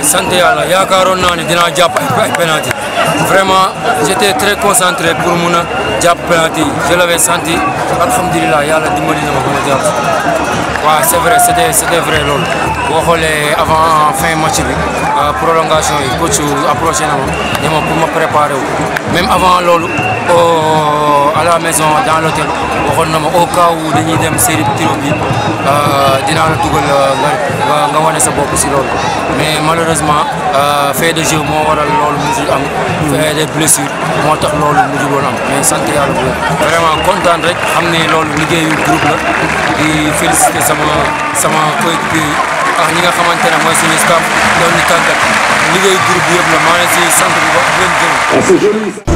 sant yàlla yaakaaroon naa ne dinaa jàpp ay penalty vraiment j'étais très concentré pour mun a jàpp penalty je l'avais senti alhamdulilah yàlla dimbali na ma ba ma jàpp waaw c'est vrai c'était c'était vrai loolu boo xoolee avant fin match bi prolongation yi coach approché na ma ne ma pour ma préparer wu même avant loolu à la maison dans l'hôtel waxoon na ma au cas où dañuy dem série tiro bi dinaa la dugal nga nga wane sa bopp si loolu mais malheureusement fait de jeu moo waral loolu mujjul am fait des blessures moo tax loolu mujjul woon am mais sant yàlla bu vraiment kontaan rek xam ne loolu liggéeyu groupe la di féliciter sama sama coéquipier yi ak ñi nga xamante ne mooy suñu staff doon ñu tàggat liggéeyu groupe bi yëpp la maa ngi si sant bu baax di leen gërëm